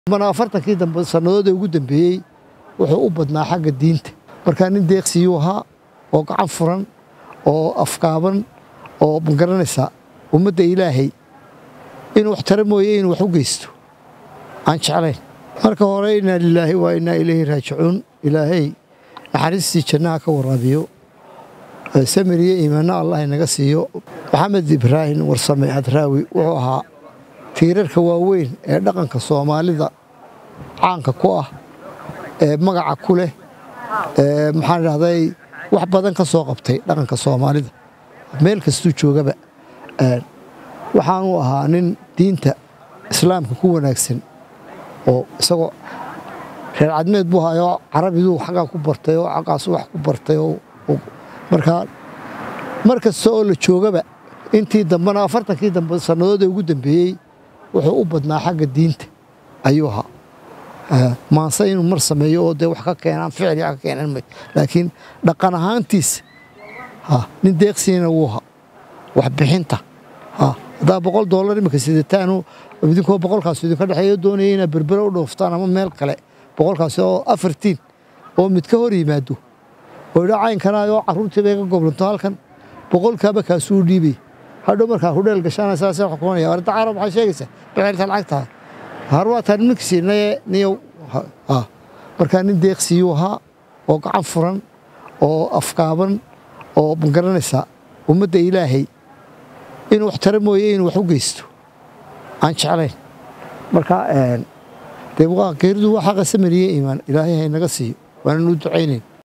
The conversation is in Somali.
mana afartankii dambe sannadoodii ugu dambeeyey wuxuu u badnaa xagga diinta markaa nin deeqsiyuu ahaa oo gacan furan oo afkaaban oo magaranaysa ummadda ilaahay inuu wax tara mooye inuu wax u geysto aan jeclayn marka hore innaa lilaahi waa innaa ilayhi raajicuun ilaahay naxariistii jannaha ka waraabiyo samir iyo iimaanno allah inaga siiyo maxamed ibraahim warsame hadraawi wuxuu ahaa tiirarka waaweyn ee dhaqanka soomaalida caanka ku ah ee magaca ku leh ee maxaan idhahday wax badan ka soo qabtay dhaqanka soomaalida meel kastuu joogaba waxaanuu ahaa nin diinta islaamka ku wanaagsan oo isagoo reer cadmeed buu hayoo carabiduu xaggaa ku bartay oo xaggaasu wax ku bartay oo markaa mar kasta oo la joogaba intii dambena afartankii dambe sannadoodii ugu dambeeyey wuxuu u badnaa xagga diinta ayuu ahaa maanse inuu mar sameeyo oo dee wax ka keenaan ficli ka keenan may laakiin dhaqan ahaantiisa nin deeqsiina wuu ahaa waxbixinta haddaa boqol doolar imika sidataanu idinkoo boqolkaas idinka dhexeeyo doonaya inaad berbere u dhooftaan ama meel kale boqolkaasi oo afartiin oo mid ka hor yimaado oo idha caynkanayoo carruurtii bay ka goblanto halkan boqolkaaba kaasuu dhiibay hadhow markaa hudheel gashaana saasee wax kumanaya arrinta carab waxay sheegaysaa bixirta lacagtaa har waa taan ninkisiinaye niyow markaa nin deeqsiyuu ahaa oo gacan furan oo afkaaban oo magaranaysa ummadda ilaahay inuu wax tara mooye inuu wax u geysto aan jeclayn markaa dee geeridu waa xaqa samariye iimaan ilaahay haynaga siiyo waananu ducaynayn